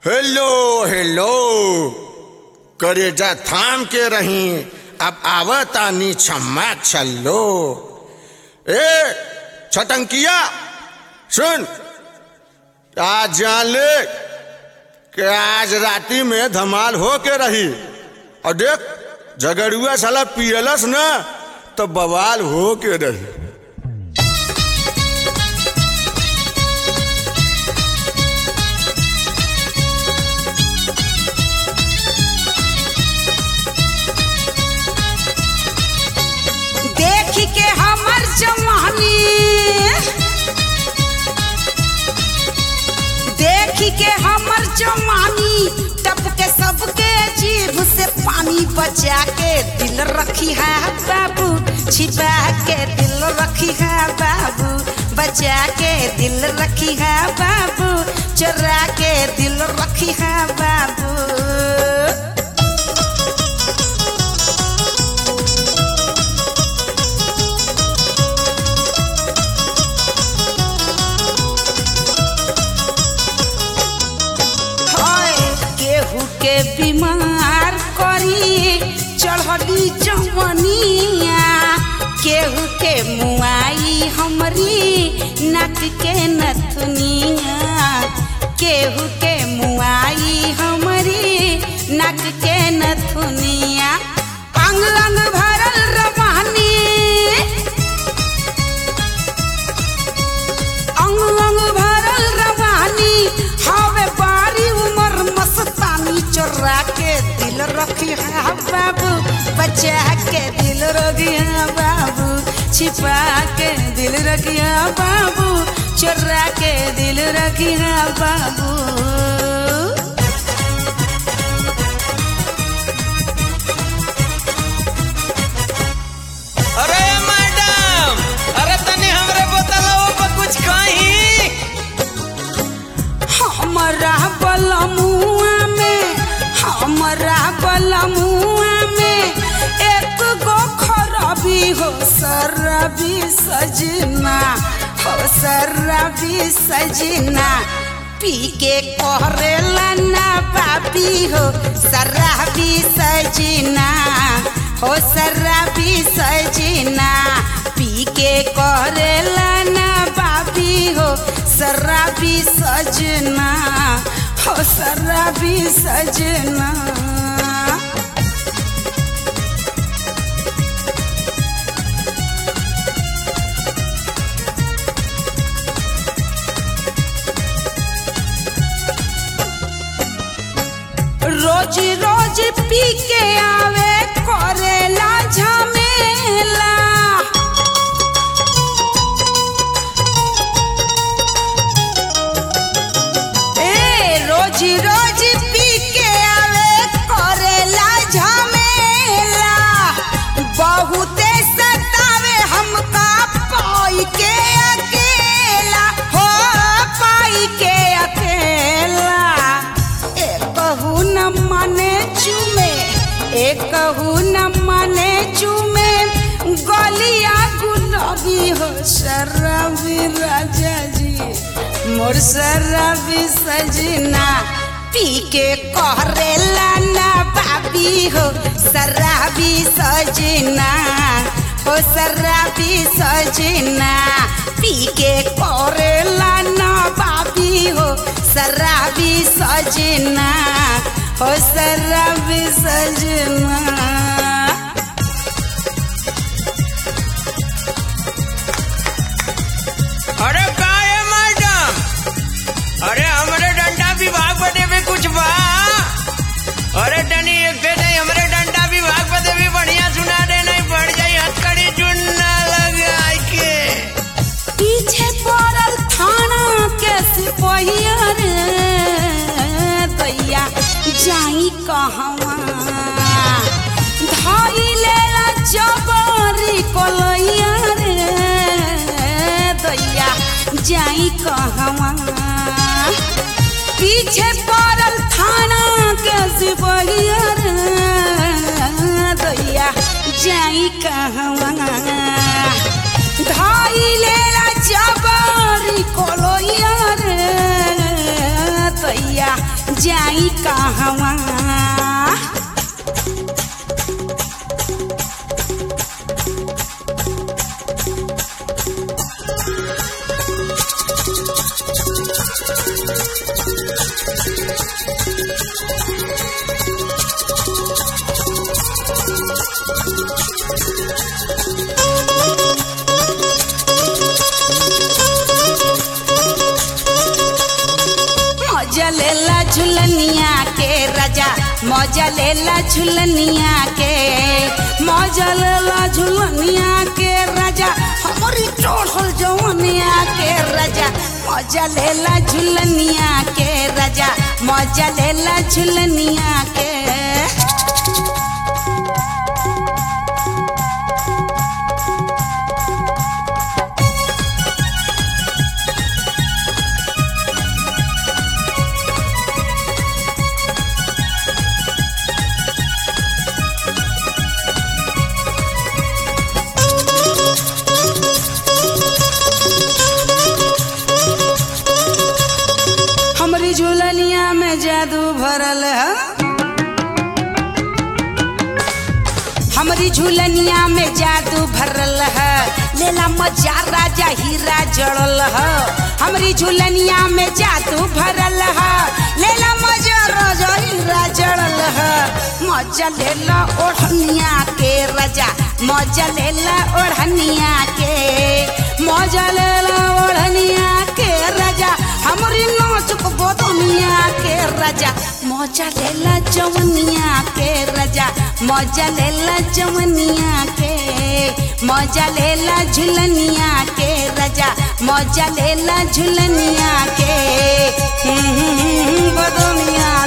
hello hello करेजा थाम के रही अब आवतानी छम्मा छल्लो ए छटंकिया सुन आज जान ले कि आज राती में धमाल हो के रही और देख झगड़ुआ साला पियलस ना तो बवाल हो के रही देख के हमर जवानी देख के हमर जवानी टप के सबके जीभ से पानी बचा के दिल रखी है बाबू छिपा के दिल रखी है बाबू बचा के दिल रखी है बाबू चुरा के दिल रखी है बाबू हाय केहू के बीमार करी चढ़ली जवनिया केहू के मुआई हमरी नाक के नथुनिया केहू के मुआई हमरी नाक के नथुनिया अंग अंग भरल रवानी अंग अंग भरल रवानी हवे बारी उमर मस्तानी चोरा के दिल रखी है बाबू बचा के दिल रखी है बाबू छिपा के दिल रखी है बाबू चोरा के दिल रखी है बाबू अरे मैडम अरे तनी हमरे बोतलवा पर कुछ कही हमरा बलमुआ में हमरा बलमुआ में एक गो खराबी हो शराबी सजना हो शराबी सजना पी के करेला ना बाबी हो शराबी सजना हो शराबी सजना पी के करेला ना बाबी हो शराबी सजना हो शराबी सजना रोज रोज पी के आवे करेला झमेला ए रोज रोज पी के आवे करेला झमेला बहुते सतावे हमका पाई के अकेला हो पाई के अकेला एकहू न माने चुमे एकहू न माने चुमे गलिया गुलाबी हो शराबी राजा जी मोर शराबी सजना पी के करेला ना बाबी हो शराबी सजना हो शराबी सजना पी के करेला ना बाबी हो शराबी सजना हो शराबी सजना अरे का है मैडम अरे हमरे डंडा विभाग बदे भी कुछ बा अरे तनी एक पे नहीं हमरे डंडा विभाग बदे भी बढ़िया सुना दे नहीं बढ़ जाई हथकड़ी चुनना लगा के पीछे पड़ल थाना के सिपहिया रे दैया जाई कहवा धाई लेला जबरी कोलैया रे दैया जाई कहवा पीछे पड़ल थाना के सिपहिया रे दैया जाई कहवा धाई लेला जबरी कोलैया रे जाई कहवा मौजा लेला झुलनिया के राजा मौजा लेला झुलनिया के मौजा लेला झुलनिया के राजा हमारी चढ़ल जवनिया के राजा मौजा लेला झुलनिया के राजा मौजा लेला झुलनिया के हमरी झुलनिया में जादू भरल है हमरी झुलनिया में जादू भरल है लेला मजा राजा हीरा जड़ल है हमरी झुलनिया में जादू भरल है लेला मजा राजा हीरा जड़ल है मजा लेला ओढ़निया के राजा मजा लेला ओढ़निया के मजा लेला ओढ़निया के राजा हमरी नाचुक बोतनिया के राजा मजा लेला जवनिया के राजा मजा लेला जवनिया के मजा लेला झुलनिया के राजा मजा लेला झुलनिया के बदनिया